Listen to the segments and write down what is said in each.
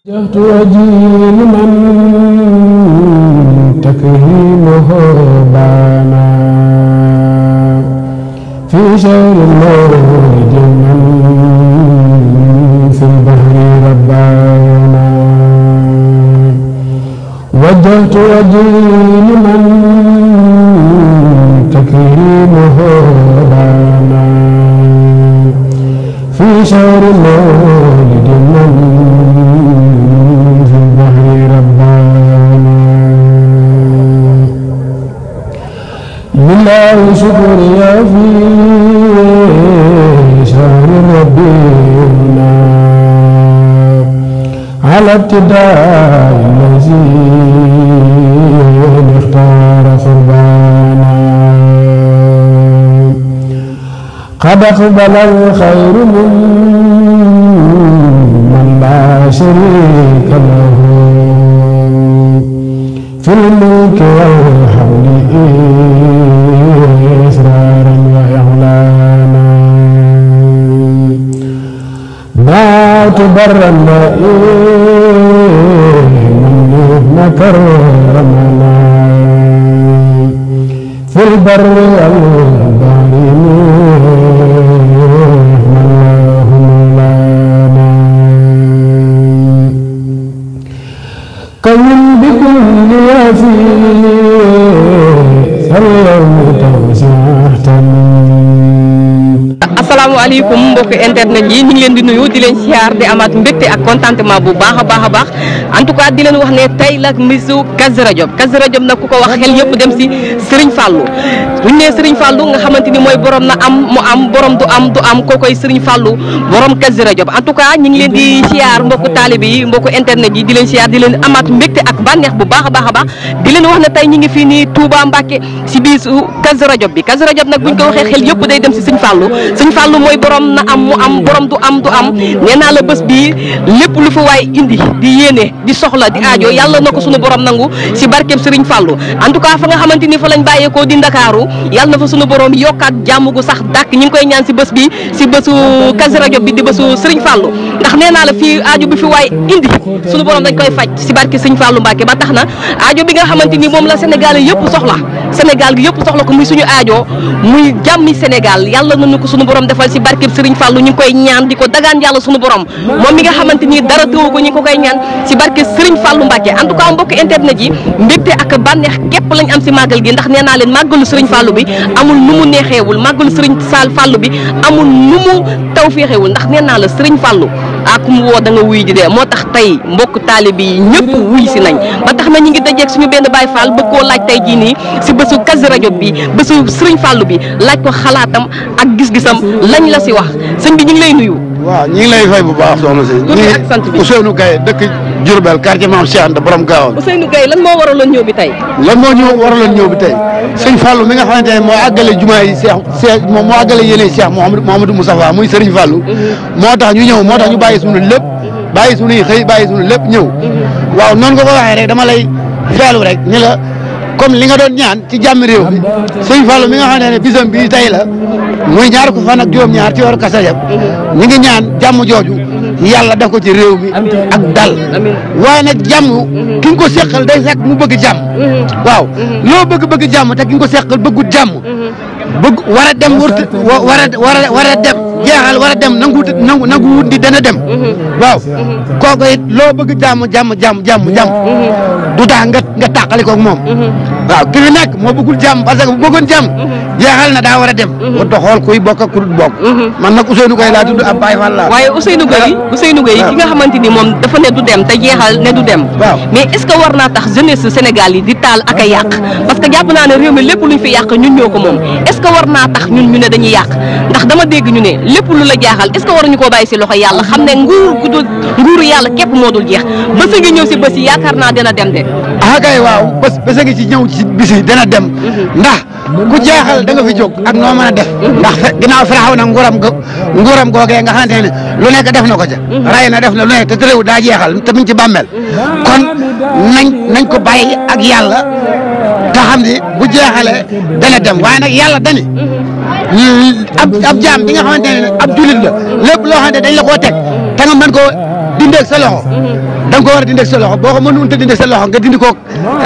وجهت وجهي لمن تكريمه بانا في شهر المولد من في البحر ربانا وجهت وجهي لمن تكريمه بانا في شهر المولد من في البحر ربانا لله شكري في شهر ربنا على ابتداء الذي اختار قربانا قد أقبل الخير من من لا شريك له في الملك والحمد إسرارا وإعلانا دعوت برا من مكرمنا في البر والبحر الله مولانا كون بكل وفي سلمت وسعتني asalaamaaleykum mbokk internet yi ñu ngi leen di nuyu di leen siyaar di amaat mbégte ak contentement bu baax a baax a baax en tout cas di leen wax ne tey la misu Kazu Rajab Kazu Rajab nag ku ko wax xel yëpp dem si Serigne Fallou bu ñu nee Serigne Fallou nga xamante ni mooy borom na am mu am borom du am du am kookoy Serigne Fallou borom Kazu Rajab en tout cas ñu ngi leen di siyaar mbokku taalibe yi mbokku internet yi di leen siyaar di leen amaat mbégte ak bànneex bu baax a baax a baax di leen wax ne tey ñu ngi fii nii Touba Mbacké si bisu Kazu Rajab bi Kazu Rajab nag bu ñu ko waxee xel yëpp day dem si Serigne Fallou Serigne Fallou mooy borom na am mu am borom du am du am nee naa la bés bii lépp lu fa waay indi di yéene di soxla di aajo yàlla na ko sunu borom nangu si barkeem Serigne Fallou en tout cas fa nga xamante ni fa lañ bàyyeekoo di Ndakaaru yàlla na fa sunu borom yokkaat jàmm gu sax dàkk ñi ngi koy ñaan si bés bi si bésu Kazu Rajab bi di bésu Serigne Fallou ndax nee naa la fii aajo bi fi waay indi sunu borom dañ koy faj si barke Serigne Fallou Mbacke ba tax na aajo bi nga xamante ni moom la Sénégal yëpp soxla Sénégal gi yëpp soxla ko muy suñu aajo muy jàmmi Sénégal yàlla nañu ko sunu borom defal si barkeem Serigne Fallou ñu ngi koy ñaan di ko dagaan yàlla sunu borom moom mi nga xamante ni dara tëwu ko ñu ngi ko koy ñaan si barke Serigne Fallou Mbacke en tout cas mbokk internet yi mbégte ak bànneex képp lañ am si màggal gi ndax nee naa leen màggalu Serigne Fallou bi amul nu mu neexeewul màggalu Serigne Sall Fallou bi amul nu mu taw féexeewul ndax nee naa la Serigne Fallou ak mu woo da nga wuy ji dee moo tax tey mbokk taalibe yi ñëpp wuy si nañ ba tax na ñu ngi dajeeg suñu benn Baye Fall bëgg koo laaj tey jii nii si bésu Kazu Rajab bi bésu Serigne Fallou bi laaj ko xalaatam ak gis-gisam lañ la si wax sëñ bi ñu ngi lay nuyu. waaw ñu ngi lay fay bu baax soxna si. tur bi ak sant bi Ousseynou Gaye dëkk Diourbel quartier Mame Cheikh Anta borom Gaawal. Ousseynou Gueye lan moo waraloon ñëw bi tey. lan moo ñu waraloon ñëw bi tey sëñ Fallou mi nga xamante ne moo àggale jumaa yi Cheikh Cheikh moo moo àggale yéene Cheikh Mouhamadou Mouhamadou Moustapha muy Serigne Fallou. moo tax ñu ñëw moo tax ñu bàyyi suñu lépp bàyyi suñuy xëy bàyyi suñu lépp ñëw. waaw noonu nga ko waxee rek dama lay feelu rek ni la comme li nga doon ñaan ci jàmm réew bi sëñ Fallou mi nga xamante ne bisam bii tey la muy ñaar ko fan ak juróom-ñaar ci weeru Kazu Rajab ñu ngi ñaan jàmm jooju yàlla def ko ci réew mi ak dal waaye nag jàmm ki nga ko seqal day fekk mu bëgg jàmm waaw loo bëgg bëgg jàmm te ki nga ko seqal bëggut jàmm bëgg war a dem wërta war a war a war a dem jeexal war a dem nangu nangu nangu wut di dana dem waaw kooku it loo bëgg jàmm jàmm jàmm jàmm jàmm du tax nga nga tàqali koog moom waaw ki fi nekk moo bëggul jàmm parce que bu bëggoon jàmm jeexal na daa war a dem warta xool kuy bokk ak ku dul bokk man nag Ousseynou Gueye laa tudd ab Baye Fall laa waaye Ousseynou Gueye Ousseynou Gueye ki nga xamante ni moom dafa ne du dem te jeexal ne du dem waaw mais est ce que war naa tax jeunesse Sénégal yi di taal ak a yàq parce que jàpp naa ne réew mi lépp luñ fi yàq ñun ñoo ko moom est ce que war naa tax ñun ñu ne dañuy yàq ndax dama dégg ñu ne lépp lu la jaaxal est ce que waruñu koo bàyyi si loxo yàlla xam ne nguur gu dul nguuru yàlla képp moo dul jeex bés ngi ñëw si bés yi yaakaar naa dina dem de ah kay waaw bés bés a ngi ci ñëw ci bis yi dana dem ndax ku jeexal da nga fi jóg ak noo mën a def ndax fe ginnaaw firaxaw na nguuram go nguuram googee nga xamante ne lu nekk def na ko ca ray na def na lu nekk te tëréwu daa jeexal te mu ngi ci bàmmeel kon nañ nañ ko bàyyi ak yàlla te xam ni bu jeexalee dana dem waaye nag yàlla dani ab ab jaam bi nga xamante ne ab julit la lépp loo xamante dañ la koo teg te nga mën koo di dindeeg sa loxo da nga ko war a dindeeg sa loxo boo ko mënut a dindeeg sa loxo nga dindi ko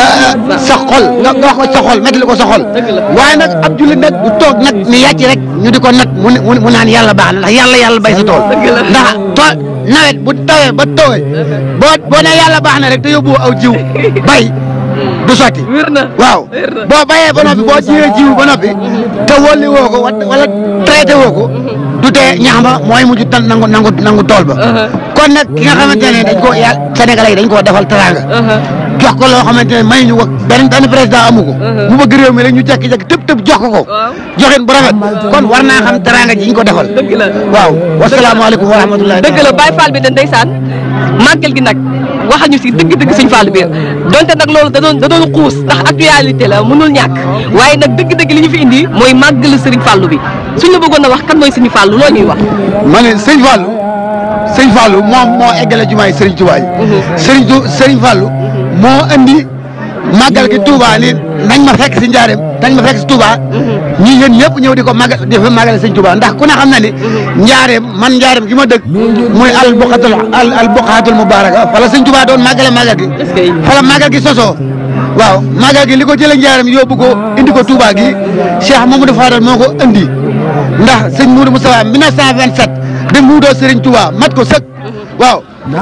sa xol nga nga wax ko sa xol métti ko sa xol waaye nag ab jullit nag du toog nag ni yàcc rek ñu di ko nag mu ne mu naan yàlla baax na ndax yàlla yàlla bay sa tool ndax tool nawet bu tawee ba tawee boo boo nee yàlla baax na rek te yóbbu aw jiw bay du sotti wér na waaw boo bayee ba noppi boo jiwee jiw ba noppi te wolli woo ko wa- wala traité woo ko du tee ñax ma mooy mujj tan nangu nangu nangu tool ba kon nag ki nga xamante ne dañ koo yàlla Sénégalais yi dañ koo defal teraanga jox ko loo xamante ne may ñu ko benn benn président amu ko mu bëgg réew mi rek ñu jekki-jekki tëb tëb jox ko ko Waaw. joxin bu rafet kon war naa xam teraanga ji ñu ko defal dëgg la waaw wasalaamaaleykum wa rahmatullahi dëgg la Baye Fall bi de ndeysaan màggal gi nag waxañu si dëgg-dëgg sëñ Fall bi donte nag loolu da doon da doon xuus ndax actualité la mënul ñàkk waaye nag dëgg-dëgg li ñu fi indi mooy màggal sëriñ Fallu bi suñ la bëggoon a wax kan mooy sëñ Fallu loo ñuy wax. ma ne sëñ Fallou sëñ Fallou moom moo eggale jumaay Serigne Touba yi Serigne Tou Serigne Fallou moo andi màggal gi Touba ni nañ ma fekk si njaareem nañ ma fekk si Touba ñi yéen ñëpp ñëw di ko màggal di fa màggale sëñ Touba ndax ku ne xam na ni njaareem man njaareem gi ma dëkk muy al buqatul al al buqatul mubaraka fa la sëñ Touba doon màggale màggal gi Est-ce que- fa la màggal gi sosoo waaw màggal gi li ko jëlee njaareem yóbbu ko indi ko Touba gi Cheikh Mamadou Fadal moo ko indi ndax sëñ Moudou Moustapha 1927 bi mu doo Serigne Touba mat ko sëkk waaw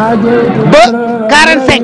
ba 45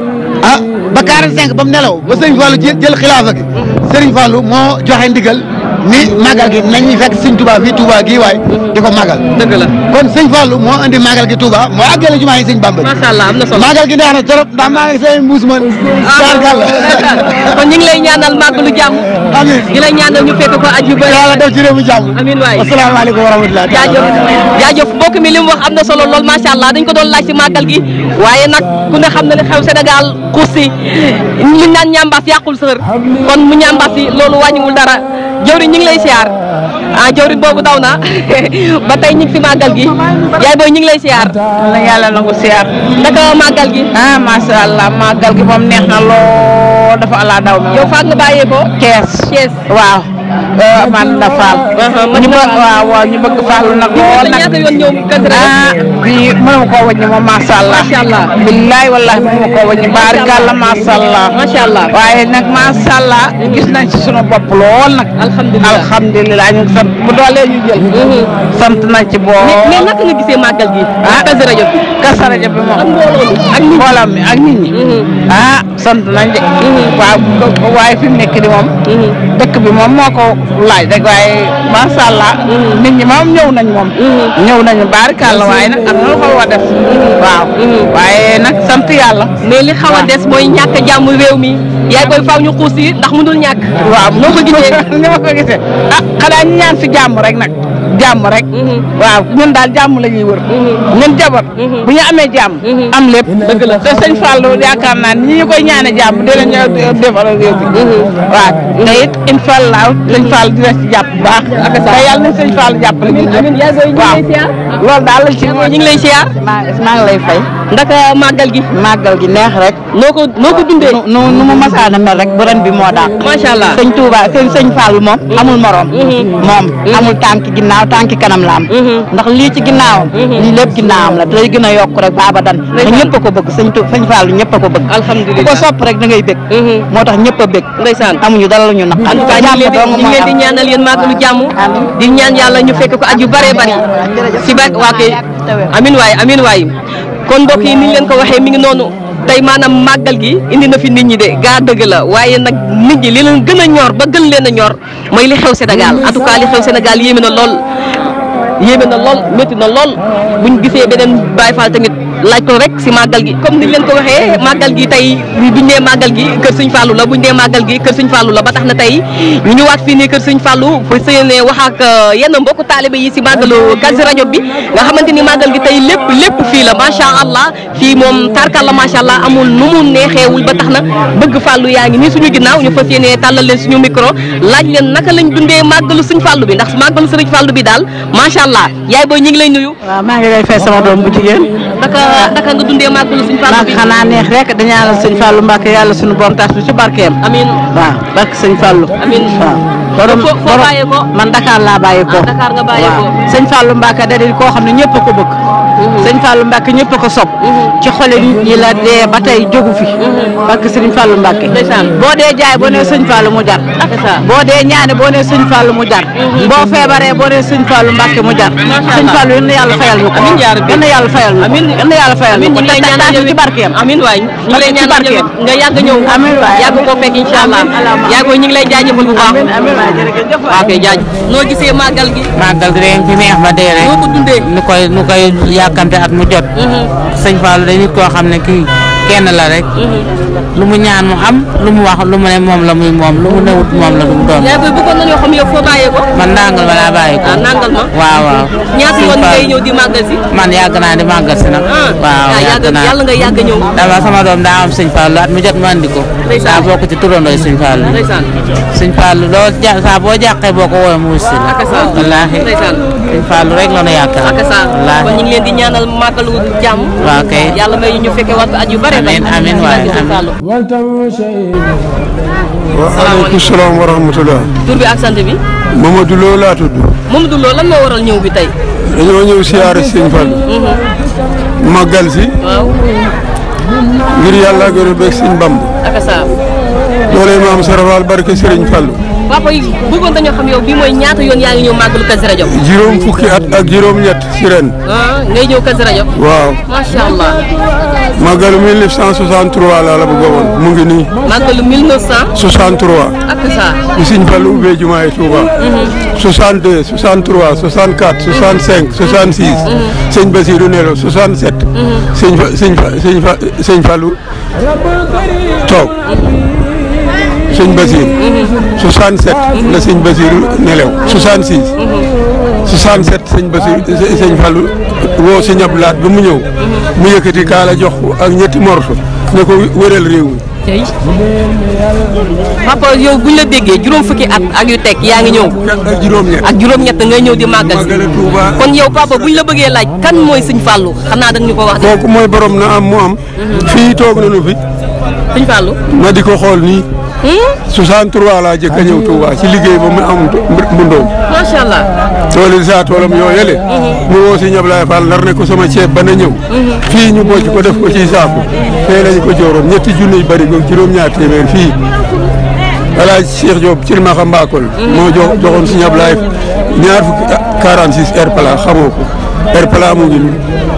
ah ba 45 ba mu nelaw ba Serigne Fallou jël jël xilaafa gi Serigne Fallou moo joxe ndigal ni màggal gi nañ ñu fekk Serigne Touba fii Touba gii waay di ko màggal dëgg la kon sëñ Fallou moo indi màggal gi Touba moo àggale jumaa yi sëñ Bamba ji macha allah am na solo. màggal gi neex na trop ndax maa ngi say mbuus man sargal kon ñu ngi lay ñaanal màggalu jàmm amiin di lay ñaanal ñu fekk ko at yu bëri. yàlla def ci réew mi jàmm amiin waay. asalaamaaleykum wa rahmatulah jaajëf jaajëf mbokk mi li mu wax am na solo lool macha allah dañ ko doon laaj si màggal gi waaye nag ku ne xam na li xew Sénégal xuus si li naan ñambaas yàqul sër kon mu ñambaas si loolu wàññiwul dara jëwriñ ñu ngi lay siyaar ah jëwriñ boobu daw na ba tey ñu ngi si màggal gi yaay booy ñu ngi lay siyaar la yàlla nangu siyaar naka màggal gi ah macha allah màggal gi moom neex na lool dafa ala daw mi yow faak nga bàyyee ko kees Thiès waaw eh, man la faal man ñu la bëgg Fall. waaw waaw ñu bëgg faalu nag lool sa nag ñaata yoon ñëw Kazu Rajab ah bi mënuma koo wàññi moom macha allah Macha allah. billaay wallahi mënuma koo wàññi baarikàlla macha allah macha allah waaye nag macha allah gis nañ ci sunu bopp lool nag alhamdulilah alhamdulilah ñu ngi sant bu doolee ñu jël sant nañ ci boo mais mais naka nga gisee màggal gi ah Kazu Rajab bi Kazu Rajab bi moom ak mbooloo mi ak nit ñi. mbooloo mi ak nit ñi ah sant nañ de waaw waaye fi mu nekk di moom dëkk bi moom moo ko laaj rek waaye macha allah nit ñi moom ñëw nañ moom ñëw nañu baarikàlla waaye nag am na lu xaw a def waaw waaye nag sant yàlla mais li xaw a des mooy ñàkk a jàmm réew mi yaay booy faaw ñu xuus yi ndax mënul ñàkk. waaw noo ko gisee. ni ma ko gisee ah xanaa ñu ñaan fi jàmm rek nag jàmm rek waaw ñun daal jàmm la ñuy wër ñun jabar bu ñu amee jàmm am lépp dëgg la te sëñ Fallou yaakaar naa ni ñu koy ñaane jàmm dina ñu defal réew bi waaw te it incha allah sëñ Fallou dina ci jàpp bu baax te yàlla na sëñ Fallou jàppale ñun amiin yaay booy ñu ngi waaw lay siyaar. loolu daal lañ ci ñu ngi lay siyaar. maa maa ngi lay fay ndaka màggal gi. màggal gi neex rek noo ko noo ko dundee. nu nu mu masaana mel rek bu ren bi moo dàq macha allah. sëñ Touba sëñ sëñ Fallou moom amul morom moom amul tànki ginnaaw tànki kanam la am ndax lii ci ginnaawam lii lépp ginnaawam la day gën a yokk rek baaba dan te ñëpp a ko bëgg sëñ Tu sëñ Fallou ñëpp a ko bëgg ku alhamdulilah ko sopp rek da ngay bëgg moo tax ñëpp a bëgg ndeysaan. amuñu dara lu ñu naqar en tout cas ñu ngi leen di ñu ngi leen di ñaanal yéen màggalu jàmm di ñaan yàlla ñu fekk ko at yu bëree bëri si ba waa kay amin waay amin waay kon mbokk yi ni ñu leen ko waxee mi ngi noonu tey maanaam màggal gi indi na fi nit ñi de gaa dëgg la waaye nag nit ñi li leen gën a ñor ba gën leen a ñor mooy li xew Sénégal en tout cas li xew Sénégal yéeme na lool yéeme na lool métti na lool buñ gisee beneen Baye Fall tamit laaj ko rek si màggal gi comme niñ leen ko waxee màggal gi tey buñ nee màggal gi kër Sëñ Fallou la buñ nee màggal gi kër Sëñ Fallou la ba tax na tey ñu ñëwaat fii nii kër Sëñ Fallou fa sëyene wax ak yenn mbokku taalibe yi si màggalu Kazu Rajab bi nga xamante ni màggal gi tey lépp lépp fii la macha allah fii moom tarkal la macha allah amul nu mu neexeewul ba tax na bëgg Fallou yaa ngi nii suñu ginnaaw ñu fas yéene tàllal leen suñu micro laaj leen naka lañ dundee màggalu Sëñ Fallou bi ndax màggalu Sëriñ Fallou bi daal macha allah yaay booy ñu ngi lay nuyu waaw maa ngi lay fay sama doom bu jigéen naka ah naka nga dundee màggalu sëñ Fallou ndax bi xanaa neex rek di ñaanal sëñ Fallou Mbacke yàlla suñu borom taas bi ci barkeem amiin waaw barke sëñ Fallou amiin waaw borom foo foo borom- bàyyee ko man Dakar laa bàyyee ko Ah, Dakar nga bàyyee ko. waaw sëñ Fallou Mbacke da di koo xam ne ñëpp a ko bëgg sëñ Fallou Mbacke ñëpp a ko sopp ci xole nit ñi la dee ba tey jógu fi barke sëñ Fallou Mbacke Ndeysaan. boo dee jaay boo nee sëñ Fallou mu jar Ndeysaan. boo dee ñaane boo nee sëñ Fallou mu jar boo feebaree boo nee sëñ Fallou Mbacke mu jar sëñ Fallou yal na yàlla fayal ñu ko Amiin yaa rabbi. yal na yàlla fayal ñu ko Amiin. yal na yàlla fayal ñu amiin ko ñu ngi lay te ñaanal taas yow ci barkeem amiin waay ñu ngi lay Ci ñaanal yow barkeem. nga yàgg ñëw Amiin waay. yàgg koo fekk incha allah Amiin, amiin. yàgg ñu ngi lay jaajëfal bu baax amiin amiin waay jërëjëf waay. waaw kay jaaj noo gisee màggal gi màggal gi dañ fi neex ba dee rek noo ko dundee nu koy nu koy yàkkamte at mu jot sëñ Fallou day nit koo xam ne kii kenn la rek lu mu ñaan mu am lu mu wax lu mu ne moom la muy moom lu mu newut moom la du mu doon yaay booy bëggoon nañoo xam yow foo bàyyee ko man ndàngal ma laa bàyyi ko ah nangal ma waaw waaw ñaata Sëñ yoon ngay Fallou. ñëw di màggal si man yàgg naa di màggal si nag ah waaw ah, yàgg yàgg naa yàlla nga yàgg ñëw dama sama doom daa am sëñ Fallou at mu jot ma andi ko Ndeysaan. daa bokk ci turandooy sëñ Fallou ndeysaan sëñ Fallou loo ja saa boo jàqee boo ko woowee mu wus si la Ak sa. wallaahi Ndeysaan. sëñ Fallou rek la nu yaakaar ak sa wallaahi kon ñu ngi leen di ñaanal màggalu jàmm waaw kay yàlla may ñu fekkee waat at yu bare Amiin, amiin waay, amiin. والتم شيء waaleykum salaam wa rahmatulah. tur bi ak sant bi Mamadou Lo laa tudd. Mamadou Lo lan moo waral ñëw bi tey dañoo ñëw siyaare Sëñ Fall. màggal si. waaw ngir yàlla ak yore beeg Sëñ Bamb. ak sa doole maam Sarafaal barke Sëriñ Fallu. papa yi bëggoon dañoo xam yow bii mooy ñaata yoon yaa ngi ñëw màggalu Kazu Rajab juróom fukki at ak juróom-ñett si ren. ah ngay ñëw Kazu Rajab waaw macha allah màggalu 1963 laa la bëgg a woon mu ngi nii. màggalu 1900 63. ak sa bi Sëñ Fallu ubbee jumaay Tuuba. 62 63 64 65 66. sëñ Basiru Nelo 67. sëñ fa sëñ fa sëñ fa sëñ Fallu toog. sëñ Basiru. 67 la sëñ Basiru nelew 66. 67 sëñ Basiru sëñ Fallu woo sëñ Abdulaat ba mu ñëw. mu yëkkati kaala jox ko ak ñetti morso ne ko wëral réew mi. tey papa yow buñ la déggee juróom fukki at ak yu teg yaa ngi ñëw ak juróom-ñett. ak juróom-ñett ngay ñëw di màggal si Màggale Tuuba. kon yow papa buñ la bëggee laaj kan mooy sëñ Fallou xanaa dañ ñu ko wax de kooku mooy borom na am mu am. fii toog nañu fi. sëñ Fallou ma di ko xool nii. 63 laa jëkk a ñëw Touba ci liggéey ba mu am mbundoom. macha allah tooli saa toolam yoo yële. mu woo si Ñablaay Fall nar ne ko sama ceeb ba na ñëw. fii ñu bocc ko def ko ci saaku. fee lañu ko jooroon ñetti junni yu bëri goog juróom-ñaar téeméer fii. Alaaji Cheikh Diop ci Maxa Mbakol. moo jox joxoon si Ñablaay ñaar fukki ah 46 air plat xamoo ko air plat mu ngi nii.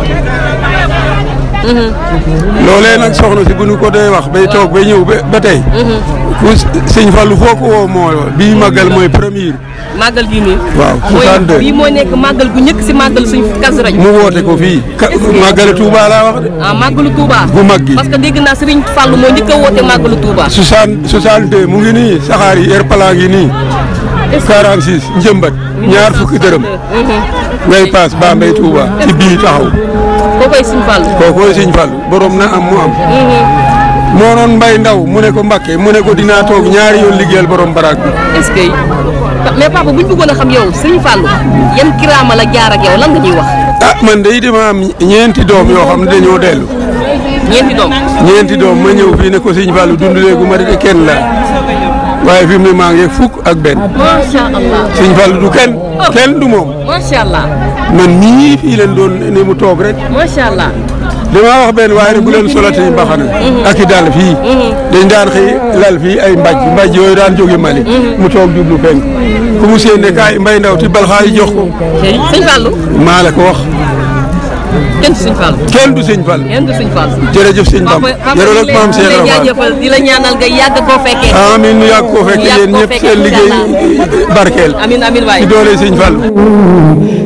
loolee nag soxna si bu ñu ko dee wax bay toog bay ñëw ba ba tey. ku sëñ Fallou foo ko woo moo bii màggal mooy premier. màggal gii nii waaw mooy 62. bii mooy nekk màggal gu njëkk si màggal suñ Kazu Rajab mu woote ko fii ka màggale Touba laa wax de. ah màggalu Touba bu mag gi parce que dégg naa Serigne Fallou moo njëkk a woote màggalu Touba 60 62 mu ngi nii saxaar yi air plat ngi nii 46 njëmbat ñaar fukki dërëm ngay paas Bambey Touba ci bii taxaw koo koy Serigne Fallou kookooy sëñ Fallou borom na am mu am. moo noon mbay ndaw mu ne ko Mbàkke mu ne ko dinaa toog ñaari yoon liggéeyal borom baraag bi. est-ce que mais papa buñ bëggoon a xam yow Serigne Fallou yan kiraama la jaar ak yow lan nga ñuy wax ah man de dama am ñeenti doom yoo xam ne dañoo dellu ñeenti doom ñeenti doom ma ñëw fii ne ko sëñ Fallou dund léegu ma de kenn la waaye fi mu ne maa ngi fukk ak benn macha allah sëñ Fallou du kenn kenn du moom macha allah man mii fii leen doon ne mu toog rek macha allah damaa wax benn waaye rek bu leen solati mbaxana ak i dàll fii dañ daan xëy lal fii ay mbaj mbaj yooyu daan jóge Mali mu toog jublu penk ku mu séen ne kaay mbay ndaw ti balxaa yi jox ko Serigne Fallou maa la ko wax kenn du Serigne Fallou kenn du sëñ Fall kenn du Serigne Fallou jërëjëf sëñ Bamba papa jërëjëf papa maam ñu Cheikh lay Ibra Fall jaajëfal di la ñaanal nga yàgg koo fekkee amiin nu yàgg koo fekk Yàgg yéen koo ñëpp fekkee seen incha liggéey barkeel amin amin waay ci doole sëñ Fall